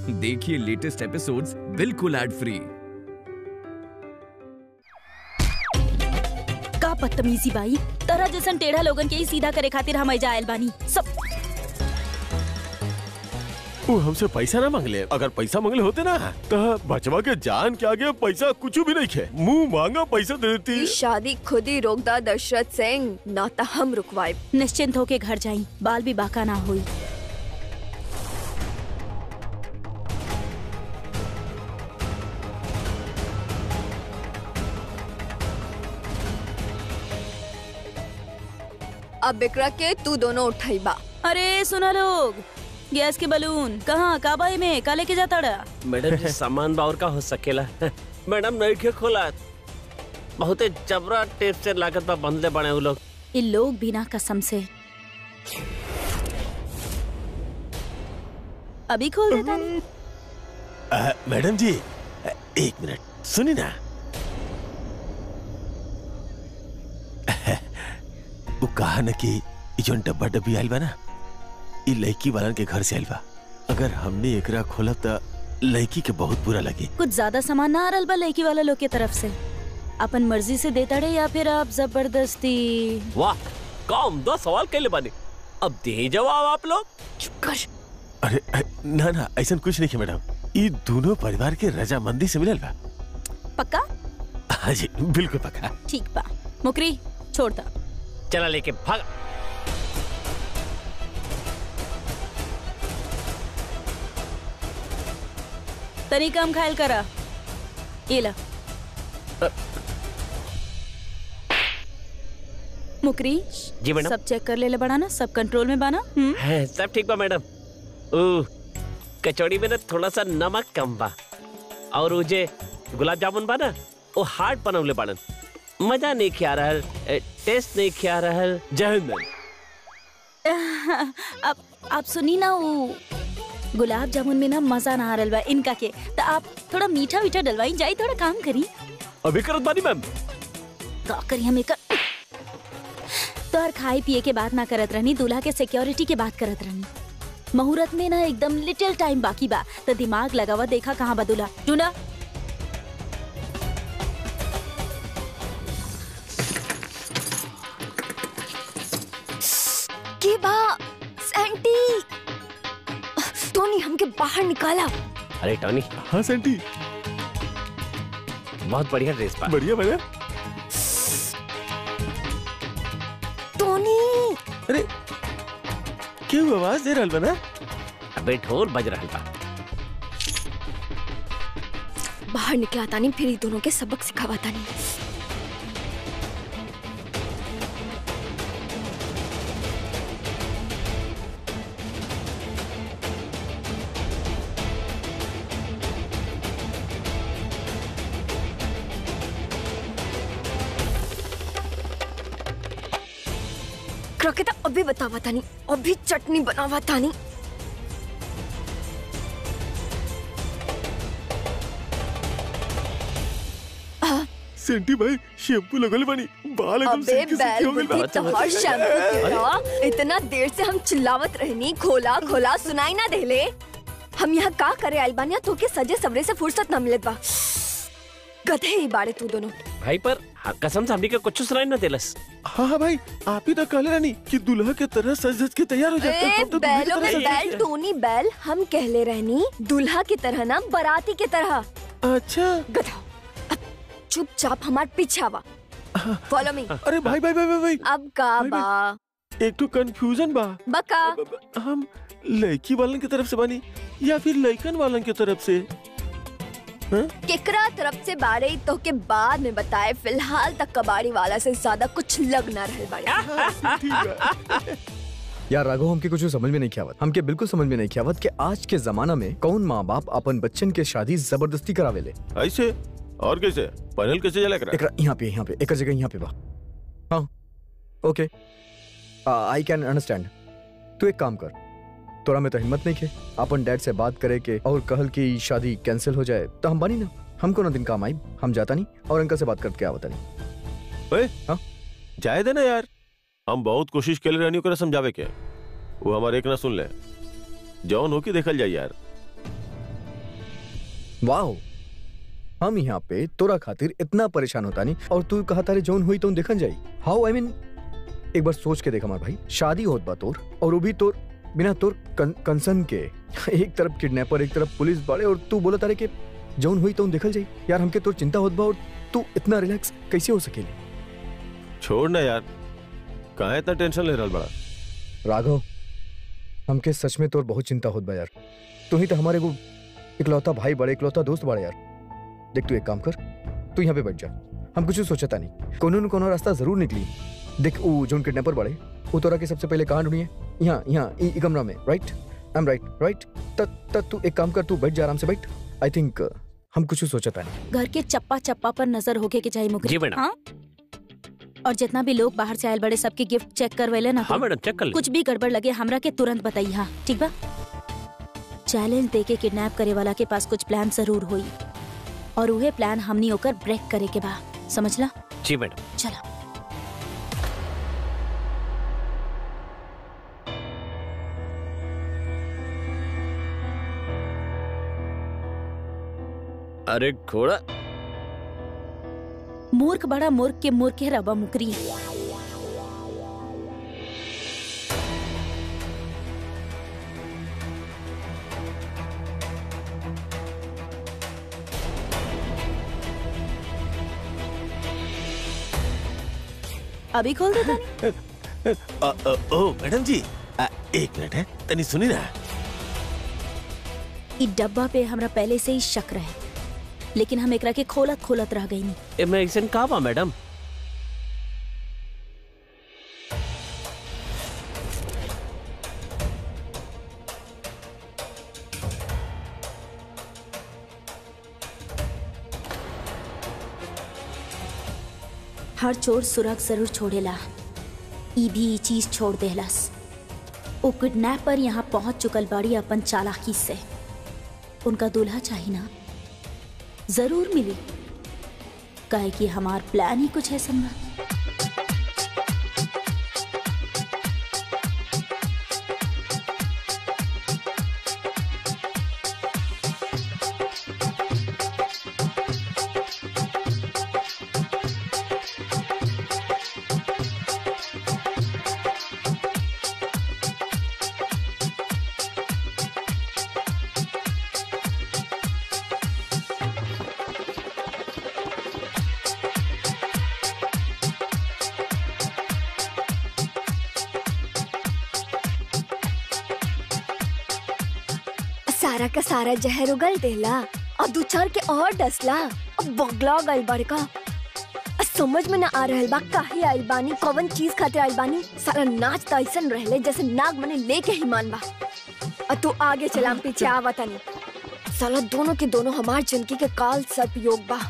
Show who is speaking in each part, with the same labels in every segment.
Speaker 1: देखिए latest episodes बिल्कुल ad free
Speaker 2: का बदतमीजी बाई तरह जैसन टेढ़ा लोगन के ही सीधा करे खातिर हम आइल बानी सब
Speaker 3: वो हमसे पैसा ना मांगले अगर पैसा मांगले होते ना तो बचवा के जान के आगे पैसा कुछ भी नहीं खे मुंह मांगा पैसा दे देती
Speaker 4: ई शादी खुद ही रोकदा दशरथ सिंह ना तो हम रुकवाए
Speaker 2: निश्चिंत होके घर जाई बाल भी बाका ना हुई
Speaker 4: अब बिकरा के तू दोनों उठाई बा
Speaker 2: अरे सुना लोग गैस के बलून कहाँ काबाई में का लेके जाता रहा
Speaker 5: मैडम जी सामान बाउर का हो सकेला मैडम नहीं के खोला बहुते जबरा टेप से लागत बा बंधले बने उ लोग
Speaker 2: ये लोग बिना कसम से अभी खोल देता नहीं
Speaker 3: अ, मैडम जी अ, एक मिनट सुनी ना वो कहा न कि ई जोन डब्बा डब्बी आइल बा ना ई लड़की वालन के घर से आइल बा अगर हमने एकरा खोलब त लड़की के बहुत बुरा लगे
Speaker 2: कुछ ज्यादा सामान ना आ रहा बा लड़की वाला लोग के तरफ से अपन मर्जी से देता रहे या फिर आप जबरदस्ती
Speaker 5: वाह कम दो सवाल कैले बने अब दे जवाब आप लोग
Speaker 2: चुप कर
Speaker 3: अरे अ, ना ना ऐसा कुछ नहीं है मैडम ई दोनों परिवार के रजामंदी से मिलल बा
Speaker 2: पक्का
Speaker 3: हाँ जी बिल्कुल पक्का
Speaker 2: ठीक बा मुकरी छोड़ता
Speaker 5: चला लेके भाग
Speaker 2: तनी कम खायल करा ये ला मुकरी
Speaker 5: जी मैडम
Speaker 2: सब चेक कर ले ले बड़ा ना सब कंट्रोल में बाना हम्म
Speaker 5: है सब ठीक बा मैडम ओ कचौड़ी में ना थोड़ा सा नमक कम बा और वो जे गुलाब जामुन बा ना वो हार्ड बनवले बाड़न मजा नहीं खिया रहल ए, टेस्ट नहीं खिया रहल जय हिंद मैम।
Speaker 2: अब आप सुनी ना वो गुलाब जामुन में ना मजा ना आ रहा बा इनका के तो आप थोड़ा मीठा मीठा डलवाई जाई थोड़ा काम करी
Speaker 5: अभी करत बानी मैम
Speaker 2: का करी हम एक तो हर खाए पिए के बात ना करत रहनी दूल्हा के सिक्योरिटी के बात करत रहनी मुहूर्त में ना एकदम लिटिल टाइम बाकी बा तो दिमाग लगावा देखा कहाँ बा दूल्हा ढूंढा
Speaker 4: के बा सैंटी टोनी हमके बाहर निकाला
Speaker 5: अरे टॉनी
Speaker 3: हाँ सेंटी
Speaker 5: बहुत बढ़िया ड्रेस पा
Speaker 3: बढ़िया बढ़िया
Speaker 4: टोनी
Speaker 3: अरे क्यों आवाज दे रहल बा ना
Speaker 5: अबे ढोल बज रहल बा
Speaker 4: बाहर निकला तानी फिर ई दोनों के सबक सिखावा तानी क्रकेटा अभी बतावा तानी अभी चटनी बनावा तानी
Speaker 3: सेंटी भाई शैम्पू लगल बनी बाल एकदम
Speaker 4: अबे
Speaker 3: सिल्की सिल्की
Speaker 4: बैल
Speaker 3: हो गइल बा।
Speaker 4: बुद्धि तोहर शैम्पू तेरा इतना देर से हम चिल्लावत रहनी खोला खोला सुनाई ना देले हम यहाँ का करे आइल बानी तो के सजे सवरे से फुर्सत ना मिलत बा गधे ही बाड़े तू दोनों
Speaker 5: भाई पर हाँ, कसम से हमनी के कुछ सुनाई ना देलस
Speaker 3: हाँ हाँ भाई आप ही तो कहले रानी कि दूल्हा के तरह सज धज के तैयार हो जाते
Speaker 4: ए बैलो में बैल टोनी बैल हम कहले रहनी दूल्हा की तरह ना बराती की तरह
Speaker 3: अच्छा
Speaker 4: गधा अब चुपचाप हमार पीछे आवा फॉलो मी
Speaker 3: अरे भाई भाई भाई भाई, भाई
Speaker 4: अब का
Speaker 3: भाई,
Speaker 4: बा
Speaker 3: एक तो कंफ्यूजन बा
Speaker 4: बका
Speaker 3: अब- अब हम लड़की वालन की तरफ से बनी या फिर लड़कन वालन की तरफ से
Speaker 4: केकरा तरफ से बारे तो के बाद में बताए फिलहाल तक कबाड़ी वाला से ज्यादा कुछ लग ना रहे बाड़े
Speaker 3: ठीक है
Speaker 6: यार राघव हमके कुछ समझ में नहीं खियावत हमके बिल्कुल समझ में नहीं खियावत कि आज के जमाना में कौन माँ बाप अपन बच्चन के शादी जबरदस्ती करावेले
Speaker 3: ऐसे और कैसे पैनल कैसे जला करा
Speaker 6: एकरा यहाँ पे यहाँ पे एक जगह यहाँ पे बा हाँ ओके आई कैन अंडरस्टैंड तू एक काम कर तोरा में तो हिम्मत नहीं खे अपन डैड से बात करे के और कहल कि शादी कैंसिल हो जाए तो हम बनी ना हमको ना दिन काम आई हम जाता नहीं और अंकल से बात करके आवता नहीं
Speaker 3: जाए दे ना यार हम बहुत कोशिश के लिए रहनी ओकरा समझावे के वो हमारे एक ना सुन ले जौन हो के देखल जाए यार
Speaker 6: वाओ हम यहाँ पे तोरा खातिर इतना परेशान होता नहीं और तू कहा तारे जौन हुई तो देखन जाई हाउ आई मीन एक बार सोच के देख हमार भाई शादी होत बा तोर और वो भी तोर बिना तोर कं, कंसन के एक तरफ किडनैपर एक तरफ पुलिस बाड़े और तू बोला तारे के जौन हुई तो देखल जाई यार हमके तोर चिंता होत बा और तू इतना रिलैक्स कैसे हो सकेली
Speaker 3: छोड़ ना यार कहाँ इतना टेंशन ले रहा बड़ा
Speaker 6: राघव हमके सच में तोर बहुत चिंता होत बा यार तू ही तो हमारे को इकलौता भाई बड़े इकलौता दोस्त बड़े यार देख तू एक काम कर तू यहाँ पे बैठ जा हम कुछ सोचता नहीं कोनो न कोनो रास्ता जरूर निकली देख वो जोन किडनैपर बड़े वो तोरा के सबसे पहले कहाँ ढूंढिए यहाँ यहाँ ई ई कमरा में right I am right right तब तब तू एक काम कर तू बैठ जा आराम से बैठ आई थिंक हम कुछ सोचता नहीं
Speaker 2: घर के चप्पा चप्पा पर नजर होके के चाहिए मुकरी
Speaker 5: जी मैडम।
Speaker 2: हाँ? और जितना भी लोग बाहर से आयल बड़े सबके गिफ्ट चेक करवेले ना
Speaker 5: हाँ
Speaker 2: तू।
Speaker 5: मैडम चेक कर ले
Speaker 2: कुछ भी गड़बड़ लगे हमरा के तुरंत बताई हाँ ठीक बा चैलेंज दे के किडनैप करे वाला के पास कुछ प्लान जरूर हुई और उहे प्लान हमनी होकर ब्रेक करे के बा समझला
Speaker 5: जी मैडम
Speaker 2: चला
Speaker 5: अरे घोड़ा
Speaker 2: मूर्ख बड़ा मूर्ख के मूर्ख के रबा मुकरी अभी खोल दे तनी
Speaker 3: अ, अ, ओ मैडम जी अ, एक मिनट है तनी सुनी ना
Speaker 2: ई डब्बा पे हमरा पहले से ही शक रहे लेकिन हम एकरा के खोलत खोलत रह गई
Speaker 5: ए मैं ऐसन कहा बा मैडम
Speaker 2: हर चोर सुरग जरूर छोड़ेला ई भी ई चीज छोड़ देहलस ओ किडनैपर यहाँ पहुंच चुकल बाड़ी अपन चालाकी से उनका दूल्हा चाहिए ना जरूर मिली काहे कि हमार प्लान ही कुछ है समझा
Speaker 4: सारा का सारा जहर उगल देला और दू चार के और डसला अब बगला गई बड़का आ समझ में ना आ रहल बा काहे आइल बानी कौन चीज खातिर आइल बानी सारा नाच त ऐसन रहले जैसे नाग मने लेके ही मान बा आ तू आगे चला हम पीछे आवा तनी साला दोनों के दोनों हमार जिंदगी के काल सर्प योग बा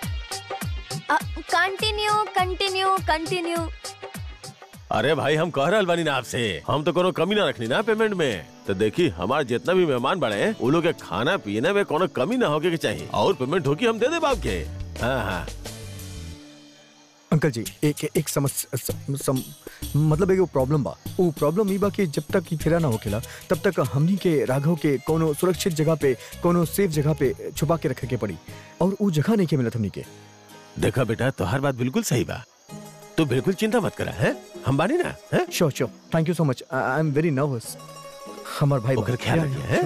Speaker 4: कंटिन्यू कंटिन्यू कंटिन्यू
Speaker 3: अरे भाई हम कह रहा बानी ना आपसे हम तो कोनो कमी ना रखनी ना पेमेंट में तो देखी हमारे जितना भी मेहमान बड़े हैं वो लोग के खाना पीने में कोनो कमी ना होके के चाहिए और पेमेंट होगी हम दे दे बाप के हाँ हाँ
Speaker 6: अंकल जी एक एक समस्या सम, सम, मतलब एगो प्रॉब्लम बा वो प्रॉब्लम ई बा कि जब तक ई फेरा ना होकेला तब तक हमनी के राघव के कोनो सुरक्षित जगह पे कोनो सेफ जगह पे छुपा के रखे के पड़ी और वो जगह नहीं के मिलत हमनी के
Speaker 3: देखा बेटा तो हर बात बिल्कुल सही बा तू बिल्कुल चिंता मत करा है हम बानी ना है
Speaker 6: sure sure thank you so much I am very nervous हमार भाई
Speaker 3: ओकर ख्याल रखिए है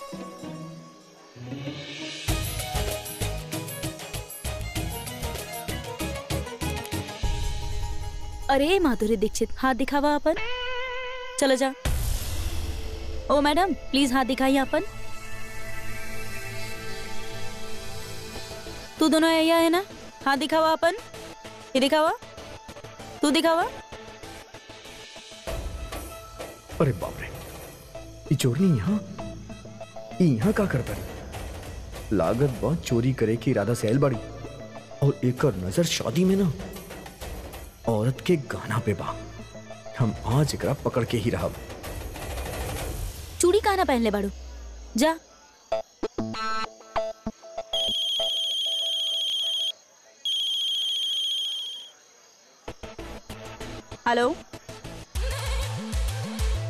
Speaker 2: अरे माधुरी दीक्षित हाथ दिखावा अपन चलो जा ओ मैडम प्लीज हाथ दिखाइए अपन तू दोनों आया है ना हाथ दिखावा अपन ये दिखावा तू दिखावा
Speaker 6: अरे बाप रे ये चोरनी यहाँ ये यहाँ का करता रही लागत बा चोरी करे की इरादा से आयल बाड़ी और एकर नजर शादी में ना औरत के गाना पे बा हम आज एकरा पकड़ के ही रहब
Speaker 2: चूड़ी कहाँ ना पहन ले बाड़ू जा हेलो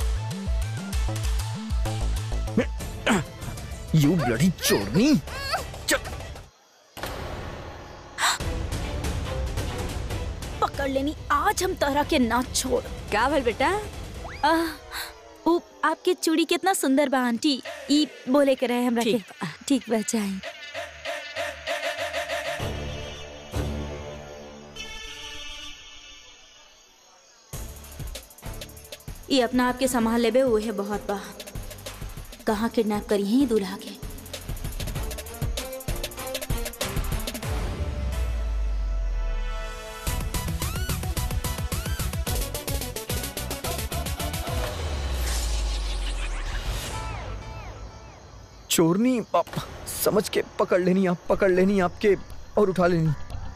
Speaker 6: यू ब्लडी चोरनी
Speaker 2: पकड़ लेनी आज हम तोहरा के ना छोड़
Speaker 4: का भल बेटा
Speaker 2: आह, उ आपके चूड़ी कितना सुंदर बा आंटी ई बोले के रहे हमरा के
Speaker 4: ठीक
Speaker 2: ठीक बचाई ये अपना आप के संभाल लेबे उहे बहुत बा कहाँ किडनैप करी है दूल्हा के
Speaker 6: चोरनी आप समझ के पकड़ लेनी आप पकड़ लेनी आपके और उठा लेनी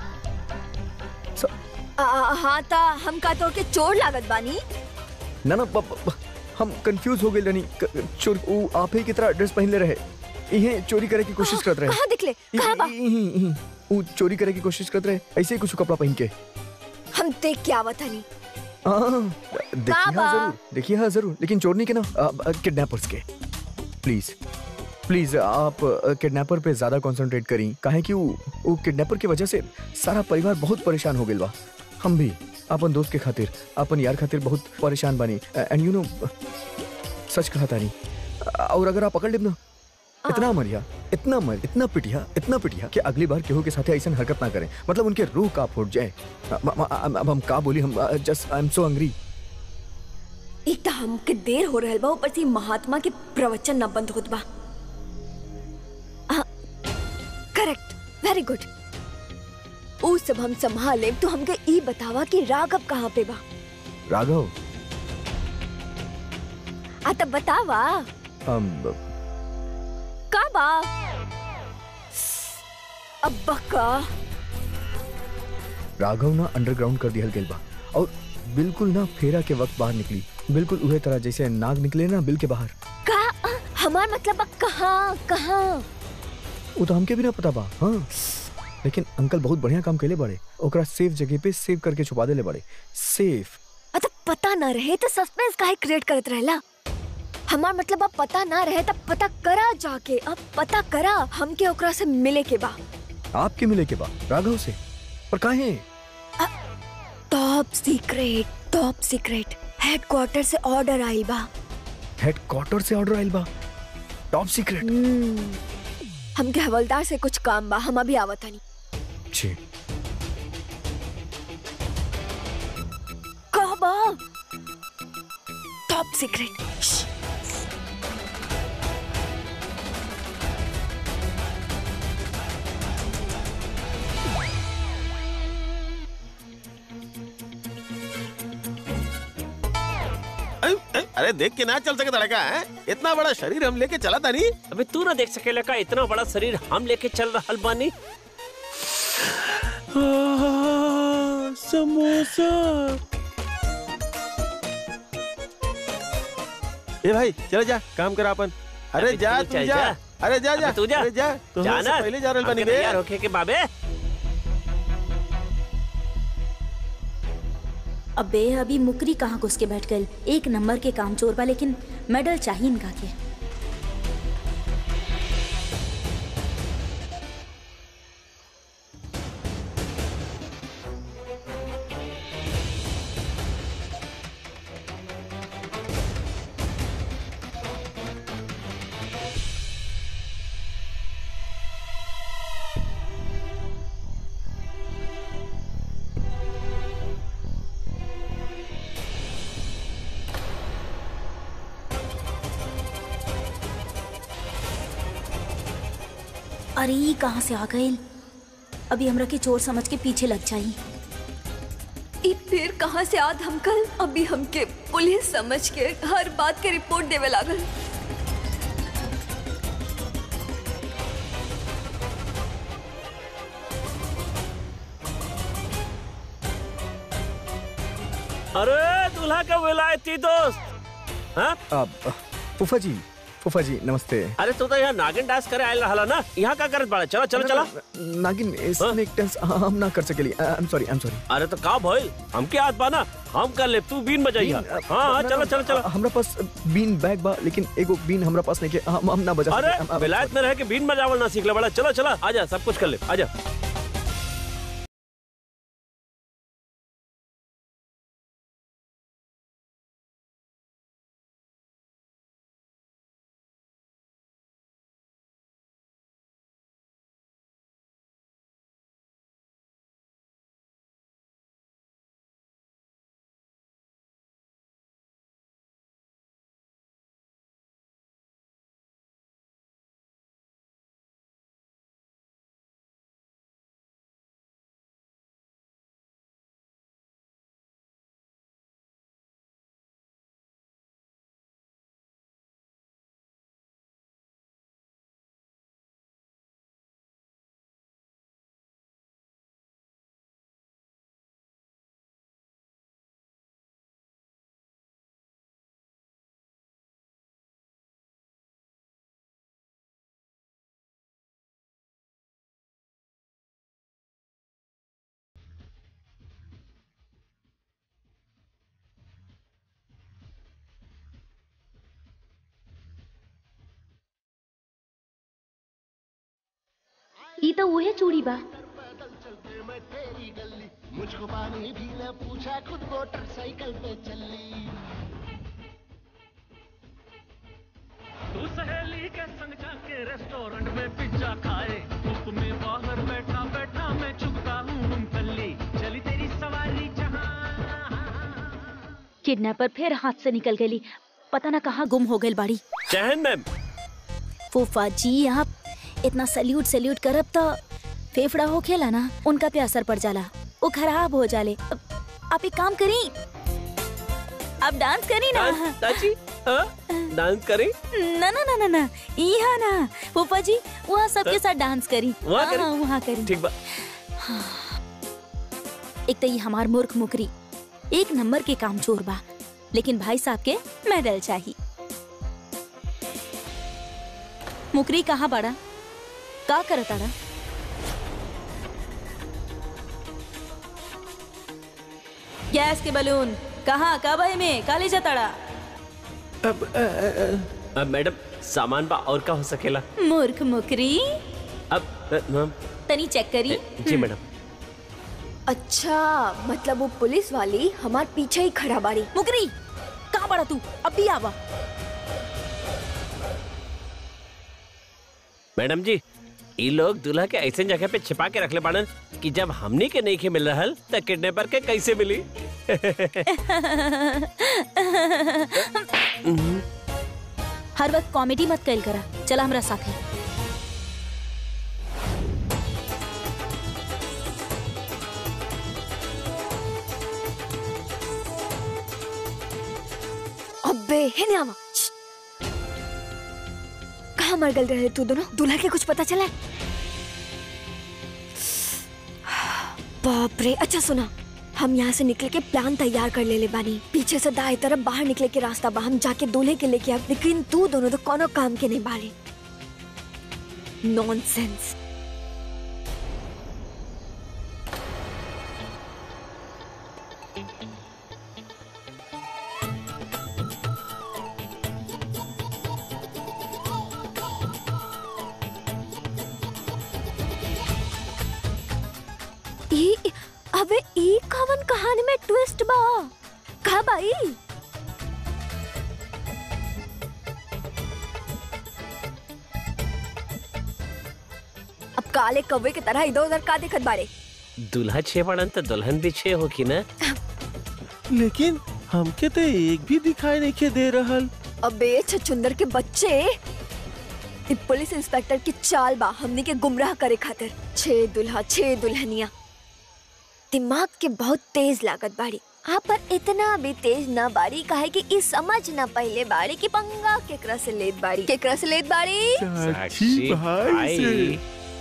Speaker 4: आ, हाँ ता हम का तो के चोर लागत बानी
Speaker 6: ना ना ब- ब- हम कंफ्यूज हो गए लेनी क- चोर वो आप ही की तरह ड्रेस पहन ले रहे इहे चोरी करे की कोशिश करते रहे
Speaker 4: कहाँ दिखले कहाँ बा
Speaker 6: इ- इ- इ- इ- वो चोरी करे की कोशिश करते रहे ऐसे ही कुछ कपड़ा पहन के
Speaker 4: हम देख के आवत हनी
Speaker 6: हाँ, देखिए हाँ
Speaker 4: बाबा।
Speaker 6: जरूर देखिए हाँ जरूर लेकिन चोरनी के ना किडनैपर्स के प्लीज प्लीज आप किडनैपर पे ज्यादा कंसंट्रेट करी काहे कि वो वो किडनैपर की वजह से सारा परिवार बहुत परेशान हो गइल बा हम भी अपन दोस्त के खातिर अपन यार खातिर बहुत परेशान बानी एंड यू नो सच कहा तानी और अगर आप पकड़ लेब ना इतना मरिया इतना मर इतना पिटिया इतना पिटिया कि अगली बार केहू के साथ ऐसा हरकत ना करें मतलब उनके रूह का फूट जाए अब अब- अब हम का बोली हम just I am so hungry
Speaker 4: एक तो हमके देर हो रहल बा ऊपर से महात्मा के प्रवचन न बंद होत बा करेक्ट वेरी गुड ऊ सब हम संभाल लेब तो हमके ई बतावा कि राघव कहाँ पे बा
Speaker 6: राघव
Speaker 4: आ तब बतावा
Speaker 6: हम
Speaker 4: का बा अब्बा का
Speaker 6: राघव ना अंडरग्राउंड कर दिया गेल बा और बिल्कुल ना फेरा के वक्त बाहर निकली बिल्कुल उहे तरह जैसे नाग निकले ना बिल के बाहर
Speaker 4: का हमार मतलब बा कहाँ कहाँ
Speaker 6: वो तो हमके भी ना पता बा हाँ लेकिन अंकल बहुत बढ़िया काम कैले बड़े ओकरा सेफ जगह पे सेव करके छुपा देले बड़े सेफ
Speaker 4: अतः पता न रहे तो सस्पेंस काहे क्रिएट करत रहला हमार मतलब अब पता ना रहे तब पता करा जाके अब पता करा हमके ओकरा से मिले के बा
Speaker 6: आपके मिले के बाद राघव से पर काहे
Speaker 4: top secret top secret headquarter से ऑर्डर आइल बा
Speaker 6: हेडक्वार्टर से ऑर्डर आइल बा टॉप सीक्रेट
Speaker 4: हम्म, हमके हवलदार से कुछ काम बा हम अभी आवत हनी
Speaker 6: जी
Speaker 4: का बा टॉप सीक्रेट
Speaker 3: अरे, अरे, अरे देख के ना चल सके लड़का है इतना बड़ा शरीर हम लेके चला था नहीं
Speaker 5: अबे तू ना देख सकेला का इतना बड़ा शरीर हम लेके चल रहल बानी
Speaker 3: समोसा ए भाई चले जा काम कर अपन अरे
Speaker 5: अबे
Speaker 3: जा
Speaker 5: तू
Speaker 3: तू
Speaker 5: चल
Speaker 3: जा
Speaker 5: जा।
Speaker 3: अरे जा जा
Speaker 5: अबे तू जा।
Speaker 3: अरे जा तो
Speaker 5: जाना
Speaker 3: हमसे पहले जा रहल बनी
Speaker 5: हमके
Speaker 3: बे
Speaker 5: तैयार होके के बाबे
Speaker 2: अबे अभी मुकरी कहाँ घुस के बैठ गई एक नंबर के काम चोर बा लेकिन मेडल चाहिए इनका के अरे ई कहाँ से आ गई अभी हमरा के चोर समझ के पीछे लग जाई
Speaker 4: ई फिर कहाँ से आद हमकल अभी हमके पुलिस समझ के हर बात के रिपोर्ट देवे लागल
Speaker 5: अरे दूल्हा का विलायती दोस्त हाँ
Speaker 6: अब फूफा जी फूफा जी नमस्ते
Speaker 5: अरे तू तो यहाँ नागिन डांस करे आयल रहा ना यहाँ का करत बाड़ा चलो चलो चला
Speaker 6: नागिन स्नेक डांस हम ना कर सकेली I am sorry I am sorry
Speaker 5: अरे तो का भइल हमके हाथ बाना हम कर ले तू बीन बजाइया हाँ हाँ चलो चलो चलो
Speaker 6: हमरा पास बीन बैग बा लेकिन एगो बीन हमरा पास नहीं के हम हम ना बजा
Speaker 5: अरे
Speaker 6: सके- हम- हम-
Speaker 5: विलायत में रह के बीन बजावल ना सीख ले बड़ा चलो चलो आजा सब कुछ कर ले आजा
Speaker 2: ई तो उहे चूड़ी बा
Speaker 7: मुझको पानी भी न पूछा खुद मोटरसाइकिल पे चली
Speaker 8: तू सहेली के संग जाके रेस्टोरेंट में पिज्जा खाए धूप में बाहर बैठा बैठा मैं चुकता हूँ मूंगफली चली तेरी सवारी जहाँ
Speaker 2: किडनैपर फिर हाथ से निकल गई पता ना कहाँ गुम हो गई बाड़ी
Speaker 5: चहन मैम
Speaker 2: फूफा जी आप इतना सल्यूट सल्यूट करब तो फेफड़ा हो खेला ना उनका पे असर पड़ जाला वो खराब हो जाले अब आप एक काम करी आप डांस करी ना
Speaker 5: डांस चाची हाँ डांस करी
Speaker 2: ना ना ना ना ना यहाँ ना फूफा जी वहाँ सबके साथ डांस करी
Speaker 5: वहाँ करी?
Speaker 2: हाँ, वहाँ करी
Speaker 5: ठीक बा
Speaker 2: एक तो ये हमार मूर्ख मुकरी एक नंबर के काम चोर बा लेकिन भाई साहब के मेडल चाहिए मुकरी कहाँ बड़ा का करताड़ा गैस के बलून कहाँ कब है में काले जताड़ा
Speaker 5: अब मैडम सामान बा और का हो सकेला
Speaker 2: मूर्ख मुकरी
Speaker 5: अब अ, मैम
Speaker 2: तनी चेक करी
Speaker 5: जी मैडम
Speaker 4: अच्छा मतलब वो पुलिस वाली हमार पीछे ही खड़ा बाड़ी
Speaker 2: मुकरी कहाँ बड़ा तू अभी आवा
Speaker 5: मैडम जी ई लोग दूल्हा के ऐसे जगह पे छिपा के रखले बाड़न कि जब हमनी के नहीं के मिल रहल त किडनैपर के कैसे मिली
Speaker 2: हर वक्त कॉमेडी मत कैल करा चला हमरा साथे
Speaker 4: अबे है ना आवा श्श्श। कहाँ मर गल रहे तू दोनों दूल्हा के कुछ पता चला बाप रे अच्छा सुना हम यहाँ से निकल के प्लान तैयार कर ले ले बानी पीछे से दाएं तरफ बाहर निकले के रास्ता बा हम जाके दूल्हे के लेके आब लेकिन तू दोनों तो कोनो काम के नहीं बारे नॉनसेंस ई अबे ई कवन कहानी में ट्विस्ट बा का भाई अब काले कौवे की तरह इधर उधर का देखत बारे
Speaker 5: दूल्हा छे बाड़न त दुल्हन भी छे होकी ना
Speaker 3: लेकिन हमके तो एक भी दिखाई नहीं के दे रहल
Speaker 4: अबे छछुंदर के बच्चे ई पुलिस इंस्पेक्टर की चाल बा हमने के गुमराह करे खातिर छे दुल्हा छे दुल्हनिया दिमाग के बहुत तेज लागत बाड़ी हाँ पर इतना भी तेज ना बाड़ी काहे कि ई समझ ना पहले बाड़ी कि पंगा केकरा से लेत बाड़ी केकरा से लेत बाड़ी
Speaker 5: साक्षी भाई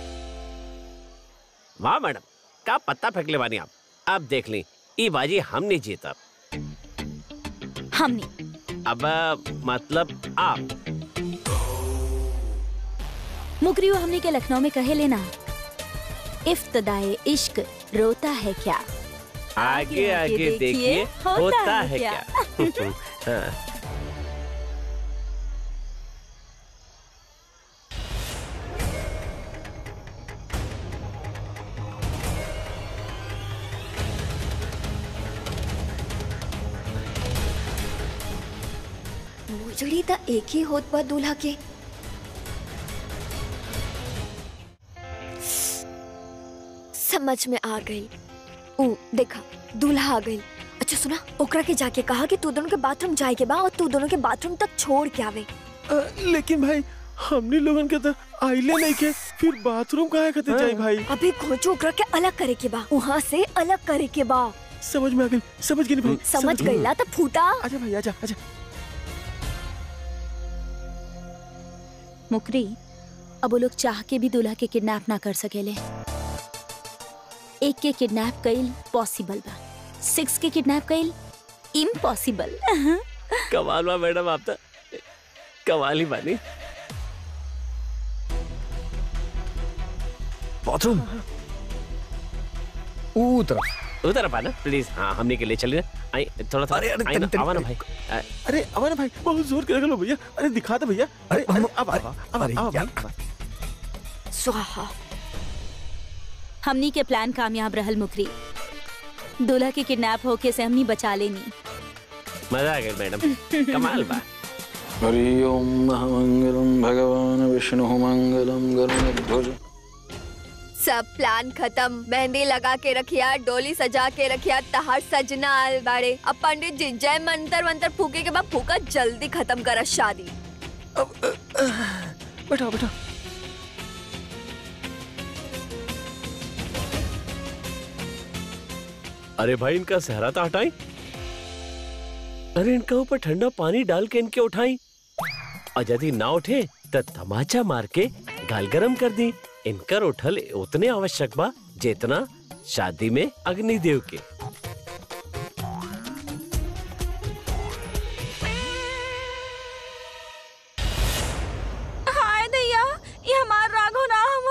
Speaker 5: वाह मैडम का पत्ता फेंकले बानी आप अब देख ली ई बाजी हम नहीं जीतब
Speaker 2: हमने
Speaker 5: अब मतलब आप
Speaker 2: मुकरियो हमने के लखनऊ में कहे लेना इफ्तदाए इश्क रोता है क्या
Speaker 5: आगे आगे देखिए होता है क्या हाँ।
Speaker 4: मुजड़ी त एक ही होत बा दूल्हा के समझ में आ गई ओ देखा दूल्हा आ गई अच्छा सुना ओकरा के जाके कहा कि तू दोनों के बाथरूम जाए के बा और तू दोनों के बाथरूम तक छोड़ के आवे
Speaker 3: अ, लेकिन भाई हमने लोगन के तो आइले नहीं के फिर बाथरूम कहाँ खाते जाए भाई
Speaker 4: अभी खोजो ओकरा के अलग करे के बा वहाँ से अलग करे के बा
Speaker 3: समझ में आ गई समझ गई भाई
Speaker 4: समझ गईला तो फूटा
Speaker 3: आजा भाई आजा आजा
Speaker 2: मुकरी अब वो लोग चाह के भी दूल्हा के किडनैप ना कर सकेले एक के किडनैप कईल पॉसिबल बा सिक्स के किडनैप कईल इम्पॉसिबल
Speaker 5: कमाल बा मैडम आप तो कमाल ही बानी
Speaker 6: बाथरूम ऊ तरफ
Speaker 5: उधर पाना प्लीज हाँ हमने के लिए चलिए आई थोड़ा थोड़ा
Speaker 6: अरे, अरे,
Speaker 5: आई ना,
Speaker 6: तन- तन-
Speaker 5: आवा ना भाई आ,
Speaker 3: अरे अवन भाई बहुत जोर के लो भैया अरे दिखा दे भैया अरे
Speaker 6: हम-
Speaker 3: अब अब अब
Speaker 6: अरे
Speaker 3: अब
Speaker 6: यार।
Speaker 4: स्वाहा
Speaker 2: हमनी के प्लान कामयाब रहल मुकरी दूल्हा के किडनैप होके से हमनी बचा लेनी
Speaker 5: मजा आ गया मैडम कमाल बा
Speaker 9: हरि ओम महामंगलम भगवान विष्णु मंगलम गरुणध्वज
Speaker 4: सब प्लान खत्म मेहंदी लगा के रखिया डोली सजा के रखिया तहार सजना आल बाड़े अब पंडित जी जय मंत्र मंत्र फूके के बाद फूका जल्दी खत्म करा शादी
Speaker 3: बैठा बैठा
Speaker 5: अरे भाई इनका सहरा तो हटाई अरे इनका ऊपर ठंडा पानी डाल के इनके उठाई और यदि ना उठे तो तमाचा मार के गाल गरम कर दी इनकर उठल उतने आवश्यक बा जितना शादी में अग्निदेव के
Speaker 2: हाय दैया ये हमार राघो ना हम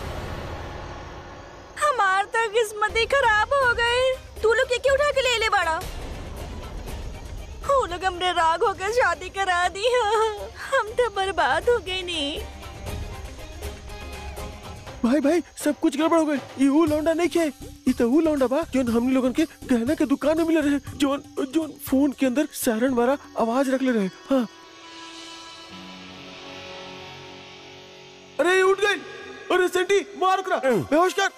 Speaker 2: हमार तो किस्मत ही खराब हो गई तू लोग ये क्यों उठा के ले ले बड़ा वो लोग हमने राघो के शादी करा दी हम तो बर्बाद हो गए नहीं
Speaker 3: भाई भाई सब कुछ गड़बड़ हो गई ये वो लौंडा नहीं खे ये तो वो लौंडा बा जो हमने लोगन के गहना के दुकान में मिले रहे जो जो फोन के अंदर सायरन वाला आवाज रख ले रहे हाँ अरे ये उठ गई अरे सेंटी मार करा बेहोश कर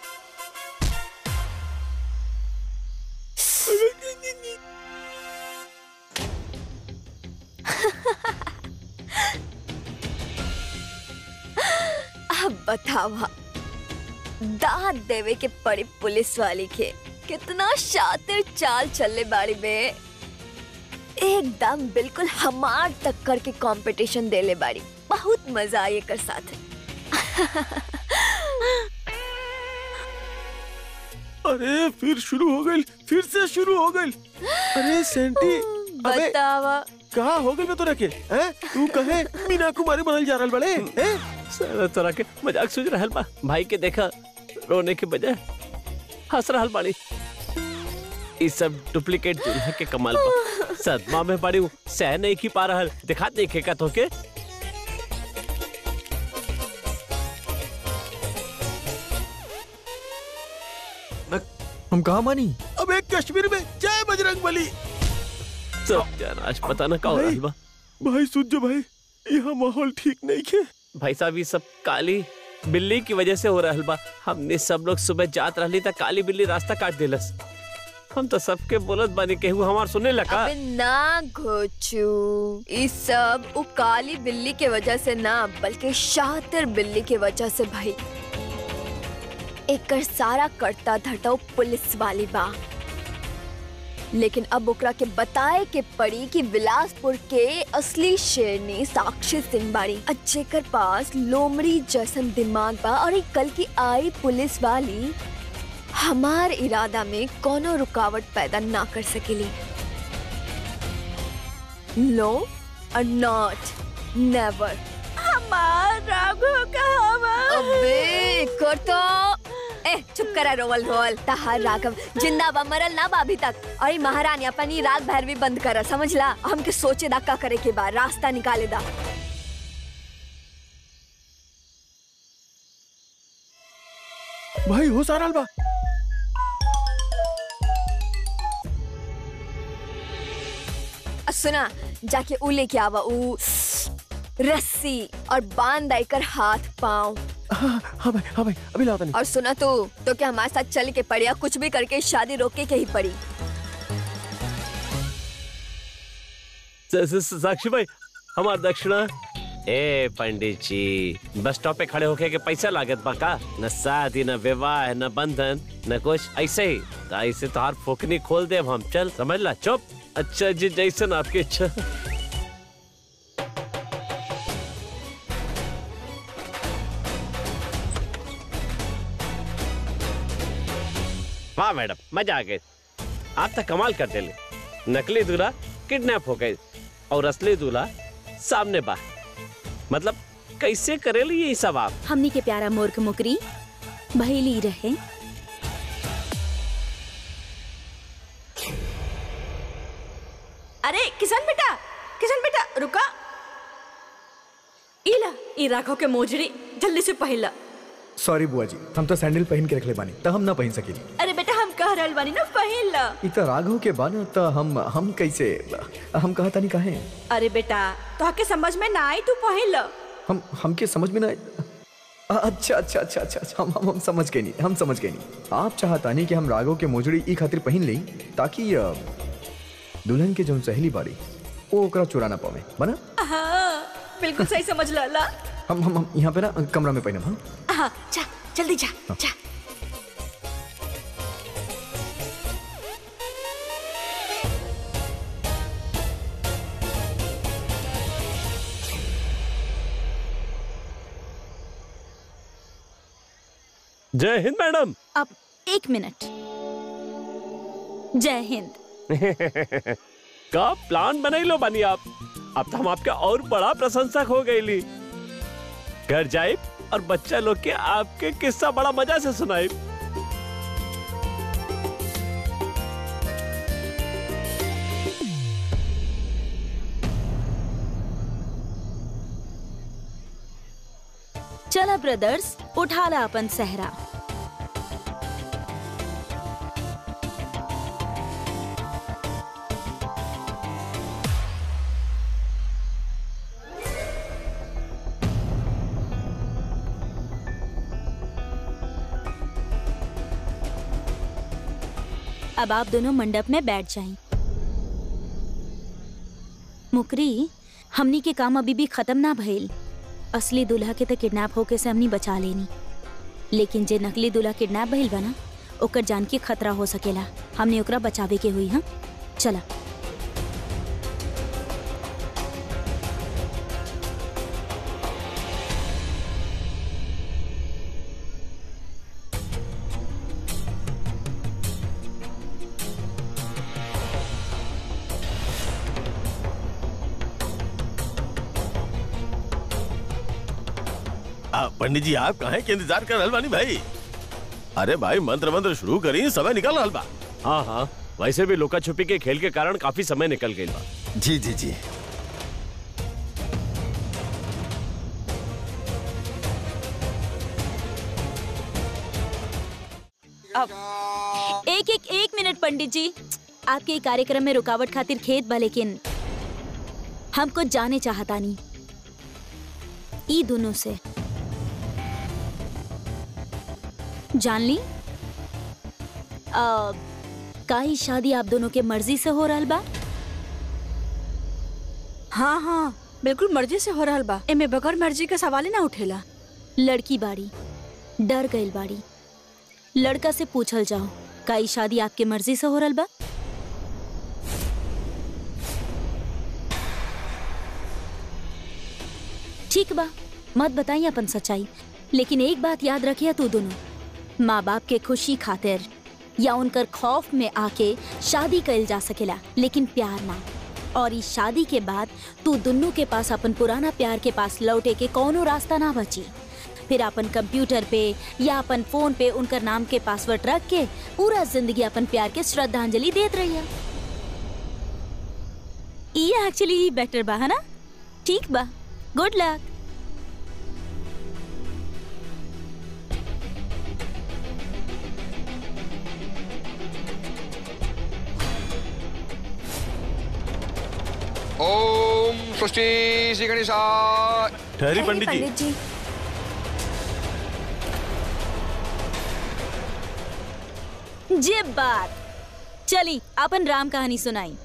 Speaker 4: अब बतावा दाद देवे के पड़ी पुलिस वाली के कितना शातिर चाल चलने बाड़ी में एकदम बिल्कुल हमार टक्कर के कंपटीशन देले बाड़ी बहुत मजा आई कर साथ
Speaker 3: अरे फिर शुरू हो गई फिर से शुरू हो गई अरे सेंटी अबे
Speaker 4: बतावा
Speaker 3: कहा हो गई मैं तो रखे हैं तू कहे मीना कुमारी बनल जा रहल बड़े हैं
Speaker 5: सारा तरह के मजाक सूझ रहल बा भाई के देखा रोने के बजाय हंस रहल बाड़ी ई सब डुप्लीकेट दूल्हा के कमाल बा सदमा में पड़ी हूँ सह नहीं की पा रहल दिखा देखे का तो के
Speaker 6: हम कहा मानी
Speaker 3: अब एक कश्मीर में जय बजरंग बली
Speaker 5: सब जान आज पता ना का हो रहल बा
Speaker 3: भाई सुन जो भाई यहाँ माहौल ठीक नहीं खे
Speaker 5: भाई साहब ये सब काली बिल्ली की वजह से हो रहल बा हमने सब लोग सुबह जात रहली त काली बिल्ली रास्ता काट देलस हम तो सबके बोलत बानी केहू हमार सुने लगा
Speaker 4: अबे ना घोचू इस सब उ काली बिल्ली के वजह से ना बल्कि शातिर बिल्ली के वजह से भाई एकर सारा करता धरता उ पुलिस वाली बा लेकिन अब ओकरा के बताए के पड़ी कि बिलासपुर के असली शेरनी साक्षी सिंह बाड़ी और जेकर पास लोमड़ी जैसन दिमाग बा और एक कल की आई पुलिस वाली हमार इरादा में कोनो रुकावट पैदा ना कर सकेली नो और नॉट नेवर
Speaker 2: हमार राघो कहाँ
Speaker 4: चुप करा रोवल रोवल तहार राघव जिंदा बा मरल ना बा अभी तक और ई महारानी अपन ई राग भैरवी बंद करा समझला हमके सोचे दा का करे के बा रास्ता निकाले दा
Speaker 3: भाई हो सारा बा
Speaker 4: आ सुना जाके ऊ लेके आवा ऊ रस्सी और बांध दाई कर हाथ पाँव
Speaker 3: हाँ हाँ भाई हाँ भाई अभी लाता नहीं
Speaker 4: और सुना तू तो क्या हमारे साथ चल के पड़ी या कुछ भी करके शादी रोके के ही पड़ी
Speaker 5: स- स- स- साक्षी भाई हमार दक्षिणा ए पंडित जी बस स्टॉप पे खड़े होके के पैसा लागत बा का न शादी न विवाह न बंधन न कुछ ऐसे ही तो ऐसे तो हार फोकनी खोल दे हम चल समझ ला चुप अच्छा जी जैसन आपकी इच्छा वाह मैडम मजा आ गए आप तो कमाल कर दिले नकली दूल्हा किडनैप हो गए और असली दूल्हा सामने बा मतलब कैसे करेली ये सब आप
Speaker 2: हमनी के प्यारा मूर्ख मुकरी भैली रहे
Speaker 10: अरे किशन बेटा किशन बेटा रुका इला ई राखो के मोजरी जल्दी से पहिला
Speaker 6: सॉरी बुआ जी हम तो सैंडल पहन के रखले बानी त हम ना पहन सकेली
Speaker 10: अरे बेटा हम कह रहल बानी ना पहिला
Speaker 6: इ त राघव के बाना त हम हम कैसे हम कहा तानी काहे
Speaker 10: अरे बेटा तो के समझ में ना आई तू पहिला
Speaker 6: हम हमके समझ में ना अ- अच्छा अच्छा अच्छा अच्छा अच्छा, हम हम हम समझ गए नहीं हम समझ गए नहीं आप चाहता नहीं कि हम राघव के मोजड़ी ई खातिर पहन ली ताकि अ, दुल्हन के जो सहेली बाड़ी वो ओकरा चुरा ना पावे बना
Speaker 10: हाँ बिल्कुल सही समझ ला ला
Speaker 6: हम हम हम यहाँ पे ना कमरा में पहनब हाँ
Speaker 10: हाँ जा जल्दी जा जा
Speaker 5: जय हिंद मैडम
Speaker 2: अब एक मिनट जय हिंद
Speaker 5: का प्लान बनाई लो बानी आप अब तो हम आपके और बड़ा प्रशंसक हो गई ली घर जाए और बच्चा लोग के आपके किस्सा बड़ा मजा से सुनाई
Speaker 2: चला ब्रदर्स उठा ला अपन सहरा अब आप दोनों मंडप में बैठ जाएं। मुकरी हमनी के काम अभी भी खत्म ना भइल असली दूल्हा के तो किडनैप होके से हमनी बचा लेनी लेकिन जे नकली दूल्हा किडनैप भइल बा ना ओकर जान के खतरा हो सकेला हमने ओकरा बचावे के हुई हाँ चला
Speaker 3: आ, पंडित जी आप कहाँ के इंतजार कर रहल बानी भाई अरे भाई मंत्र मंत्र शुरू करी समय निकल रहल बा
Speaker 5: हाँ हाँ वैसे भी लुका छुपी के खेल के कारण काफी समय निकल गई बा
Speaker 3: जी जी जी
Speaker 2: एक एक एक मिनट पंडित जी आपके ई कार्यक्रम में रुकावट खातिर खेत बा लेकिन हम कुछ जाने चाहता नहीं ई दोनों से जान ली आ, का ई शादी आप दोनों के मर्जी से हो रहल बा
Speaker 10: हाँ हाँ बिल्कुल मर्जी से हो रहल बा एमे बगैर मर्जी के सवाल ही ना उठेला
Speaker 2: लड़की बाड़ी डर गईल बाड़ी लड़का से पूछल जाओ का ई शादी आपके मर्जी से हो रहल बा ठीक बा मत बताइए अपन सच्चाई लेकिन एक बात याद रखिए तू दोनों माँ बाप के खुशी खातिर या उनकर खौफ में आके शादी कइल जा सकेला लेकिन प्यार ना और इस शादी के बाद तू दोनों के पास अपन पुराना प्यार के पास लौटे के कौनो रास्ता ना बची फिर अपन कंप्यूटर पे या अपन फोन पे उनकर नाम के पासवर्ड रख के पूरा जिंदगी अपन प्यार के श्रद्धांजलि देत रहिया ये एक्चुअली बेटर बा है ना ठीक बा गुड लक
Speaker 11: ओम स्वस्ति श्री गणेशाय
Speaker 3: ठहरी पंडित जी
Speaker 4: पंडित जी
Speaker 2: जे बात चली अपन राम कहानी सुनाई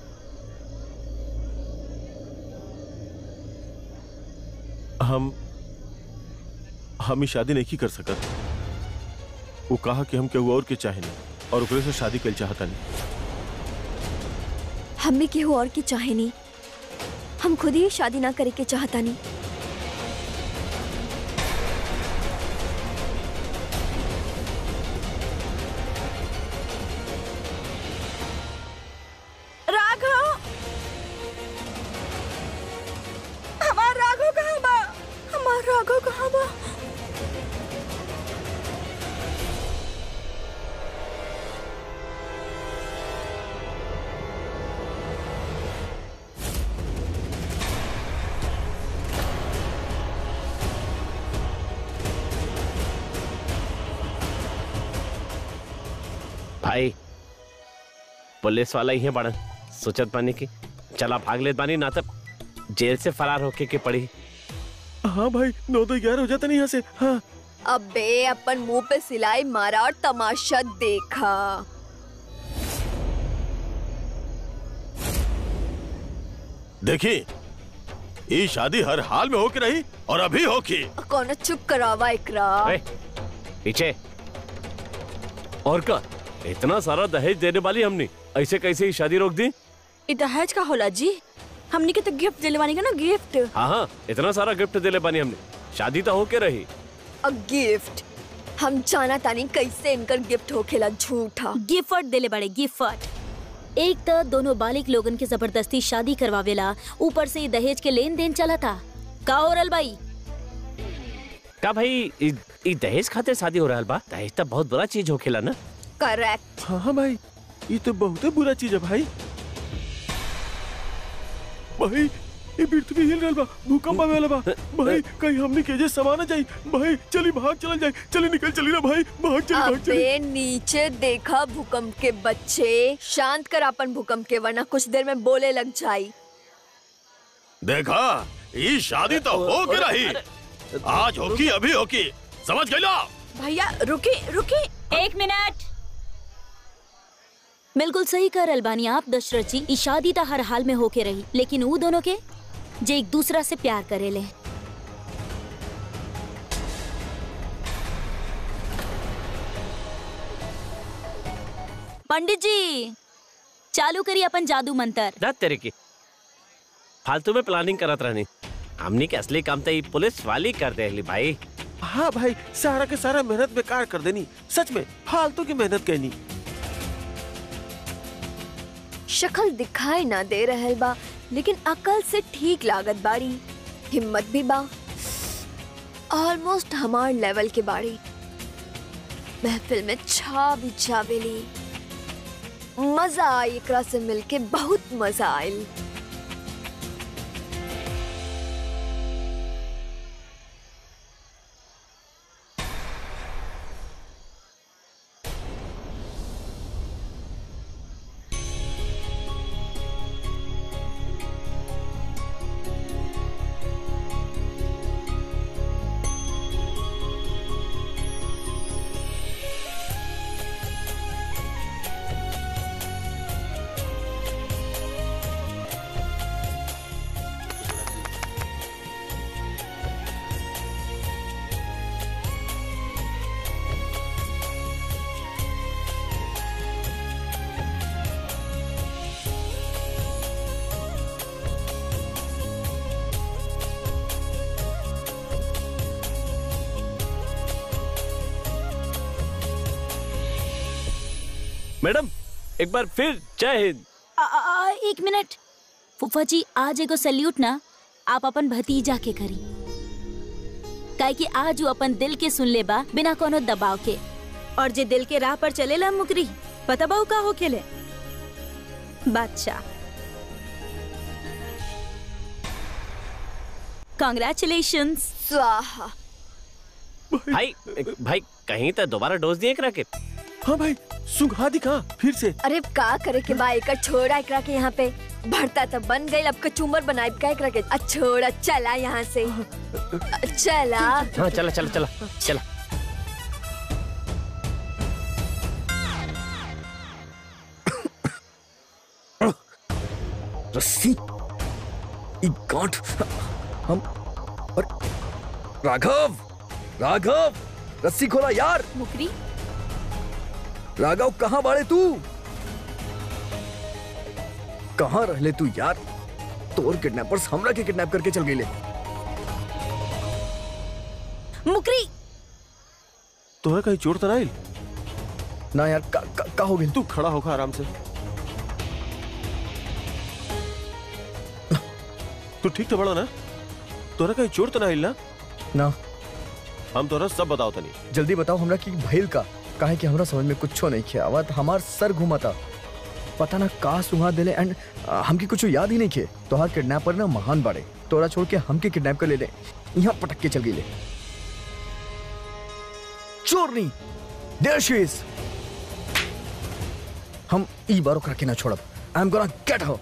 Speaker 3: हम हम ही शादी नहीं कर सकत वो कहा कि हम केहू और के चाहे नहीं और ओकरे से शादी कल चाहता नहीं
Speaker 4: हम भी केहू और की चाहे नहीं हम खुद ही शादी ना करे के चाहता नहीं
Speaker 10: राघव हमार राघव कहाँ बा हमार राघव कहाँ बा
Speaker 5: भाई पुलिस वाला ही है बड़ा सोचत बानी की चला भाग लेत बानी ना तब जेल से फरार होके के पड़ी
Speaker 3: हाँ भाई नौ तो ग्यारह हो जाता नहीं यहाँ से हाँ
Speaker 4: अबे अपन मुंह पे सिलाई मारा और तमाशा देखा
Speaker 3: देखी ये शादी हर हाल में होके रही और अभी होकी
Speaker 4: कौन चुप करावा इकरा
Speaker 5: ए, पीछे और का इतना सारा दहेज देने वाली हमने ऐसे कैसे ही शादी रोक दी
Speaker 10: इ दहेज का होला जी हमनी के तो गिफ्ट दिले बानी का ना गिफ्ट
Speaker 5: हाँ हाँ इतना सारा गिफ्ट दिले बानी हमने शादी तो होके रही
Speaker 4: अ गिफ्ट हम जाना तानी कैसे इनकर गिफ्ट होखेला झूठा
Speaker 2: गिफ्ट देले बड़े गिफ्ट एक तो दोनों बालिक लोगन के जबरदस्ती शादी करवावेला ऊपर से ये दहेज के लेन देन चला था का ओरल बाई
Speaker 5: का भाई इ, इ दहेज खातिर शादी हो रहा बा दहेज तो बहुत बुरा चीज होखेला ना
Speaker 4: करेक्ट
Speaker 3: हाँ हाँ भाई ये तो बहुत ही बुरा चीज है भाई भाई ये पृथ्वी हिल रहल बा भूकंप आवे वाला बा भाई कहीं हमने केजे समाना जाई भाई चली भाग चल जाए चली निकल चली ना भाई भाग चली भाग चली
Speaker 4: अबे नीचे देखा भूकंप के बच्चे शांत कर अपन भूकंप के वरना कुछ देर में बोले लग जाई
Speaker 3: देखा ये शादी तो हो के रही आज होकी अभी होकी समझ गई ना
Speaker 10: भैया रुकी रुकी
Speaker 2: एक मिनट बिल्कुल सही कर अलबानी आप दशरथ जी ई शादी तो हर हाल में होके रही लेकिन वो दोनों के जे एक दूसरा से प्यार करेले पंडित जी चालू करिए अपन जादू मंत्र
Speaker 5: जा तेरे की फालतू में प्लानिंग करत रहनी हमनी के असली काम तो ये पुलिस वाली कर देली भाई
Speaker 3: हाँ भाई सारा के सारा मेहनत बेकार कर देनी सच में फालतू की मेहनत कहनी
Speaker 4: शक्ल दिखाई ना दे रहल बा लेकिन अकल से ठीक लागत बाड़ी हिम्मत भी बा ऑलमोस्ट हमार लेवल के बाड़ी महफिल में छा भी जावेली मजा आई एकरा से मिलके बहुत मजा आयल
Speaker 5: मैडम एक बार फिर जय हिंद
Speaker 2: आ, आ, आ, एक मिनट फूफा जी आज एगो सल्यूट ना आप अपन भतीजा के करी काहे कि आज वो अपन दिल के सुन ले बा बिना कोनो दबाव के
Speaker 10: और जे दिल के राह पर चलेला मुकरी पता बाऊ का हो खेले बादशाह
Speaker 2: कॉन्ग्रेचुलेशन
Speaker 4: स्वाहा
Speaker 5: भाई भाई कहीं तो दोबारा डोज दिए करा के
Speaker 3: हाँ भाई सुखा दिखा फिर से
Speaker 4: अरे का करे के बा एकर छोड़ा एकरा के यहाँ पे भरता तो बन गई अब कचूमर बनाए का एकरा के आ छोड़ा चला यहाँ से चला
Speaker 5: हाँ चला चला चला चला
Speaker 6: रस्सी ई गांठ हम और राघव राघव रस्सी खोला यार
Speaker 2: मुकरी
Speaker 6: राघव कहाँ बाड़े तू कहाँ रहले तू यार तोर किडनैपर्स हमरा के किडनैप करके चल गए
Speaker 2: मुकरी
Speaker 3: तोहरा कहीं चोट तो नहीं
Speaker 6: ना यार का, का, का हो गई
Speaker 3: तू खड़ा होकर आराम से तू ठीक तो बड़ा ना तोहरा कहीं चोट तो नहीं ना
Speaker 6: ना
Speaker 3: हम तोहरा सब बताओ तनी
Speaker 6: जल्दी बताओ हमरा की भइल का काहे कि हमरा समझ में कुछो नहीं किया आवत हमार सर घुमाता पता ना का सुहा देले एंड हमके कुछ याद ही नहीं किए तोहार किडनैपर ना महान बाड़े तोरा छोड़ के हमके किडनैप कर ले ले यहाँ पटक के चल गई ले चोरनी देयर शी इज हम ई बारो करके ना छोड़ब I am gonna get her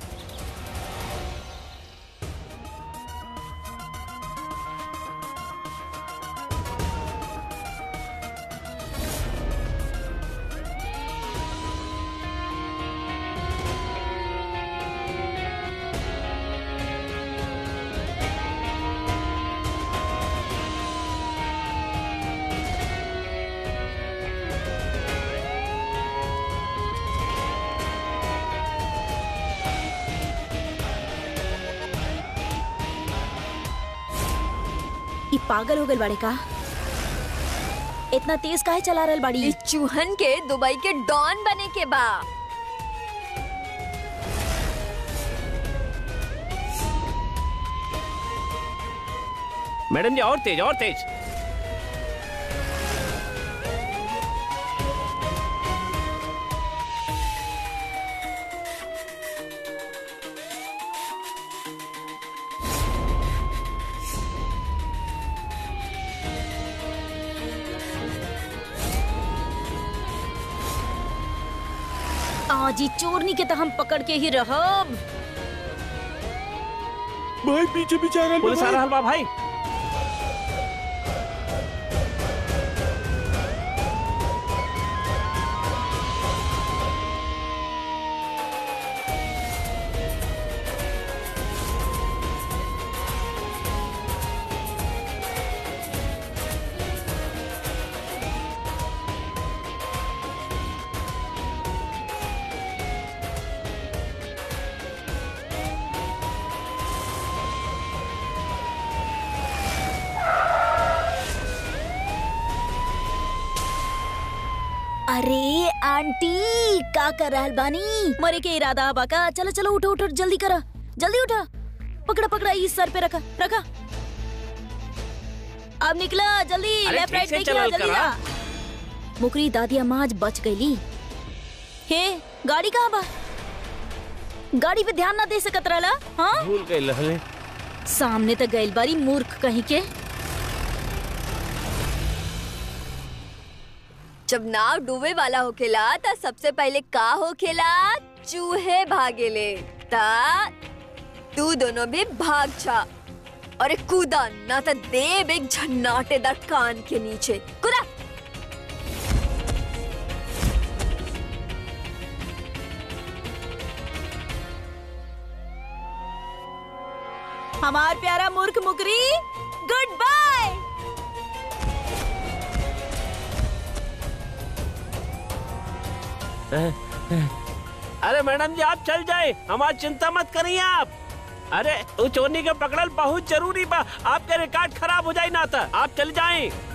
Speaker 2: ई पागल हो गल बाड़े का इतना तेज काहे चला रहल बाड़ी
Speaker 4: ई चूहन के दुबई के डॉन बने के बा
Speaker 5: मैडम जी और तेज और तेज
Speaker 2: आज ई चोरनी के तो हम पकड़ के ही रहब
Speaker 3: भाई पीछे पीछे आ रहा
Speaker 5: पुलिस आ रहा बा भाई
Speaker 2: अरे आंटी का कर रहल बानी मरे के इरादा बा का चलो चलो उठो उठो जल्दी करा जल्दी उठा पकड़ा पकड़ा इस सर पे रखा रखा अब निकला जल्दी
Speaker 5: अरे
Speaker 2: लेफ्ट
Speaker 5: ठीक
Speaker 2: राइट
Speaker 5: से
Speaker 2: देखिए
Speaker 5: चलाओ
Speaker 2: जल्दी
Speaker 5: करा।
Speaker 2: आ। मुकरी दादी अम्मा आज बच गईली हे गाड़ी कहाँ बा गाड़ी पे ध्यान ना दे सकत रहला हाँ
Speaker 5: भूल गए लहले
Speaker 2: सामने तो गइल बारी मूर्ख कहीं के
Speaker 4: जब नाव डूबे वाला होखेला त सबसे पहले का होखेला चूहे भागेले ता तू दोनों भी भाग जा अरे कूदा ना तो देव एक झन्नाटेदार कान के नीचे कूदा
Speaker 2: हमार प्यारा मूर्ख मुकरी गुड बाय
Speaker 5: अरे मैडम जी आप चल जाए हमारी चिंता मत करिए आप अरे वो चोरनी के पकड़ल बहुत जरूरी बा आपके रिकॉर्ड खराब हो जाए ना था आप चल जाएं